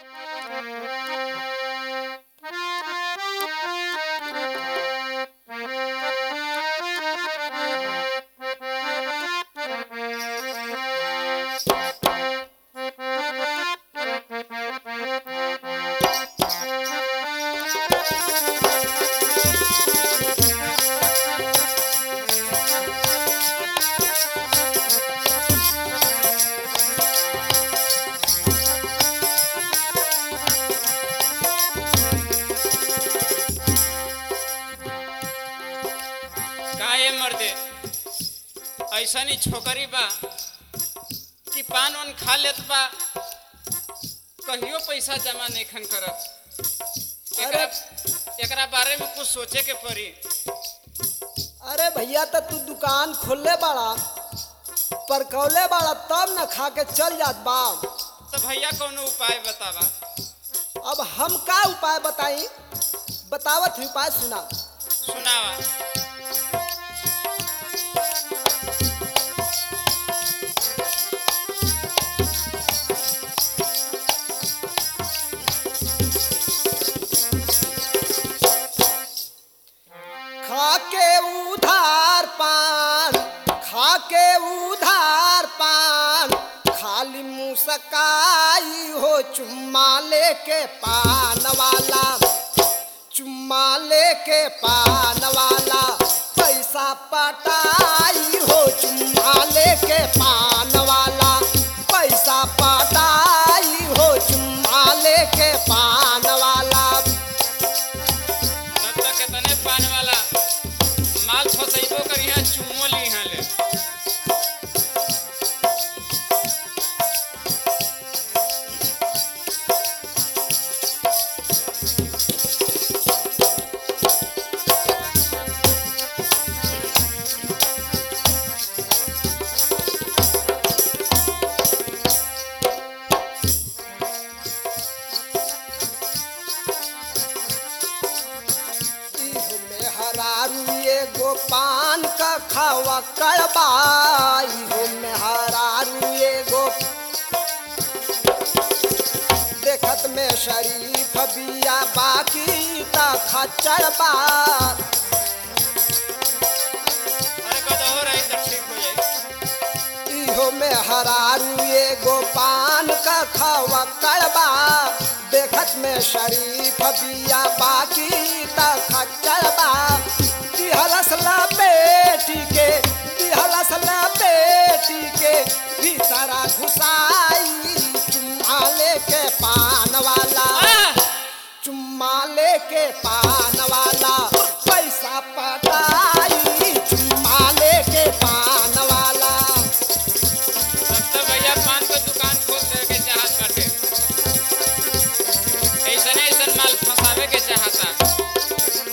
का ये मर्दे ऐसनी छोकरी बा कि पान वान खा लेत बा कहियो पैसा जमा नहीं खन करत एकरा एकरा बारे में कुछ सोचे के पड़ी अरे भैया तो तू दुकान खोलले बाड़ा पर कौले बाड़ा तब न खा के चल जात बा तो भैया कोनो उपाय बतावा अब हम का उपाय बताई बतावत ही उपाय सुना सुनावा खा के उधार पान खा के उधार पान खाली मुसकाई हो चुम्मा लेके पान वाला चुम्मा लेके पान वाला पैसा पटाई हो चुम्मा लेके पान वाला पैसा पटाई हो चुम्मा लेके पान वाला तब तक कितने पान वाला माल फसैबो करी है चुम्मो ली है ले इहो में हरारू एगो पान का खावा कड़बा इहो में हरारू एगो देखत में शरीफ बिया बाकी ता खचड़बा अरे गदहो रही तो ठीक हो जाई इहो में हरारू एगो पान का खावा कड़बा देखत में शरीफ बिया बाकी ता खचड़बा दिहलस ला बेटी के दिहलस ला बेटी के भीतरा घुसाई चुम्मा लेके पान वाला आह! चुम्मा लेके पान वाला पैसा पटाई चुम्मा लेके पान वाला तब तो भैया पान के दुकान खोल दे के चाहत बाटे ऐसन ऐसन माल फंसावे के चाहता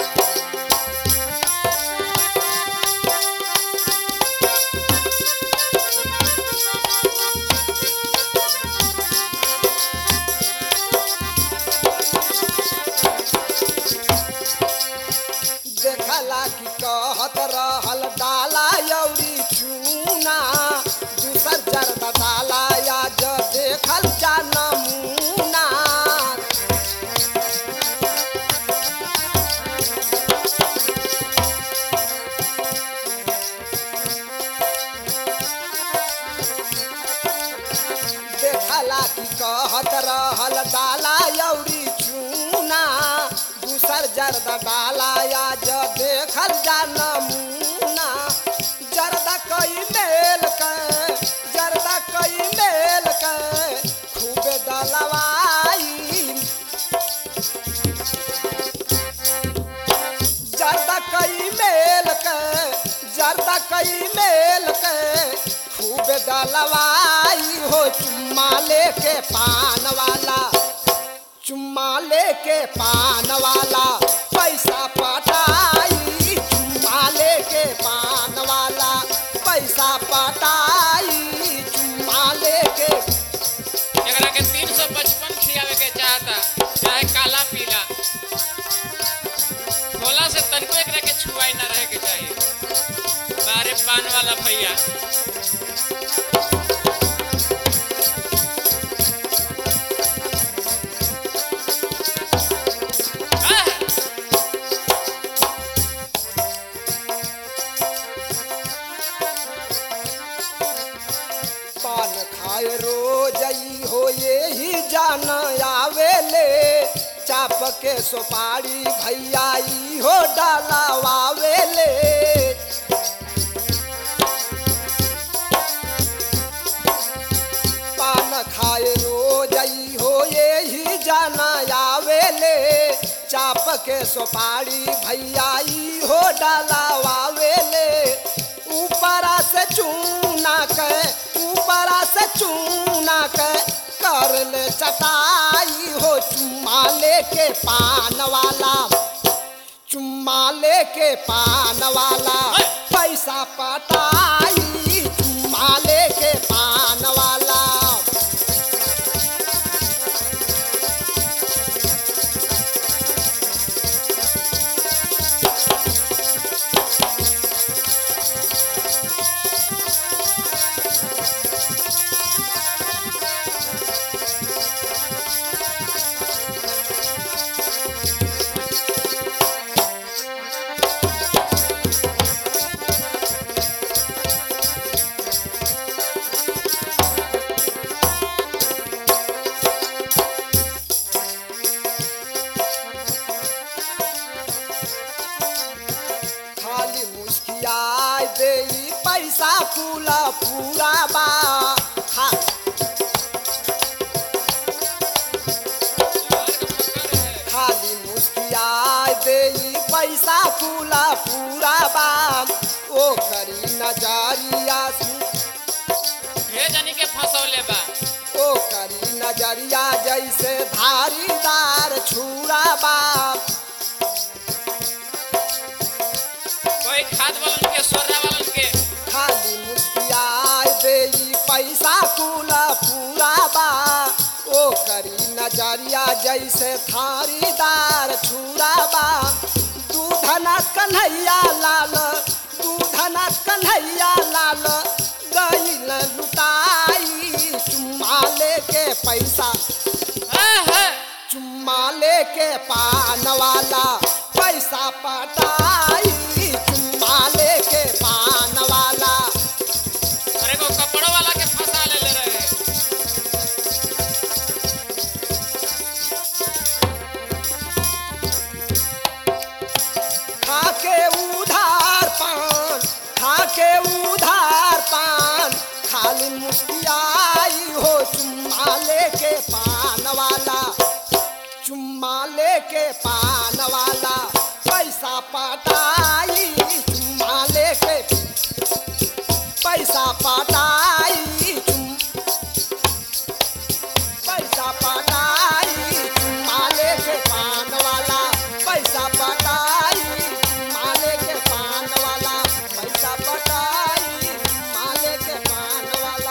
देखला कि कहत रहल डाला यौरी चूना दूसर जर्द डाला या ज देखल जा नमूना देखला कि कहत रहल डाला यौरी चूना दूसर जर्द डाला या ज देखल जा नमूना जर्दा कई मेल के जर्दा कई मेल के खूब डलवाई जर्दा कई मेल के जर्दा कई मेल के खूब डलवाई हो चुम्मा लेके पान वाला चुम्मा लेके पान वाला पैसा पटाई चुम्मा लेके पान वाला पैसा पटाई चुम्मा लेके एकरा के तीन सौ पचपन खियावे के चाहता चाहे काला पीला भोला से तनको एकरा के छुआई ना रहे के चाहिए बारे पान वाला भैया जान आवेले चाप के सुपारी भैया ई हो डालावावेले पान खाए रोज ई हो यही जाना आवेले चाप के सुपारी भैया ई हो डालावावेले ऊपरा से चूना के ऊपरा से चूना के कर ले चटाई हो चुम्मा लेके पान वाला चुम्मा लेके पान वाला पैसा पटाई चुम्मा लेके पान वाला खाली मुस्कियाई दे पैसा पूला पूरा बा खा खाली मुस्कियाई दे पैसा पूला पूरा बा ओ करी नजरिया से ढेर जानी के फंसौले बा ओ करी नजरिया जैसे धारीदार छुरा बा कोई खाद वालन के सोरा वालन के खाली मुस्कियाई दे पैसा कुला पूरा बा ओ करी नजरिया जैसे थारीदार छुरा बा दूधना कन्हैया लाल दूधना कन्हैया लाल गईल लुटाई चुम्मा लेके पैसा हाँ, हाँ। चुम्मा लेके पान वाला पैसा पटाई चुम्मा लेके पान वाला अरे को कपड़ों वाला के फंसा ले ले रहे खाके उधार पान खाके उधार पान खाली मुस्कियाई हो चुम्मा लेके पान वाला चुम्मा लेके पान वाला पैसा पटाई चुम्मा लेके पैसा पटाई चुम पैसा पटाई चुम्मा लेके पान वाला पैसा पटाई चुम्मा लेके पान वाला पैसा पटाई चुम्मा लेके पान वाला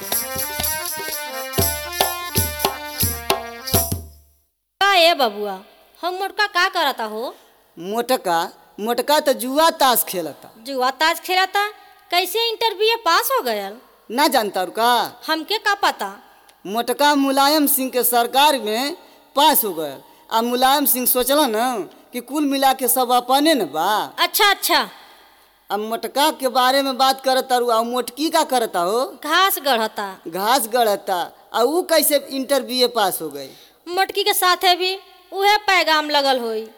का ए बबुआ हम मोटका का करता हो मोटका मोटका तो जुआ ताश खेलता जुआ ताज खेलता कैसे इंटरव्यू पास हो गयल ना जानता रू का हमके का पता मोटका मुलायम सिंह के सरकार में पास हो गए आ मुलायम सिंह सोचला न कि कुल मिला के सब अपने न बा अच्छा अच्छा अब मोटका के बारे में बात करता रू आ मोटकी का करता हो घास गढ़ता घास गढ़ता आ ऊ कैसे इंटरव्यू पास हो गई मोटकी के साथे भी उहे पैगाम लगल होई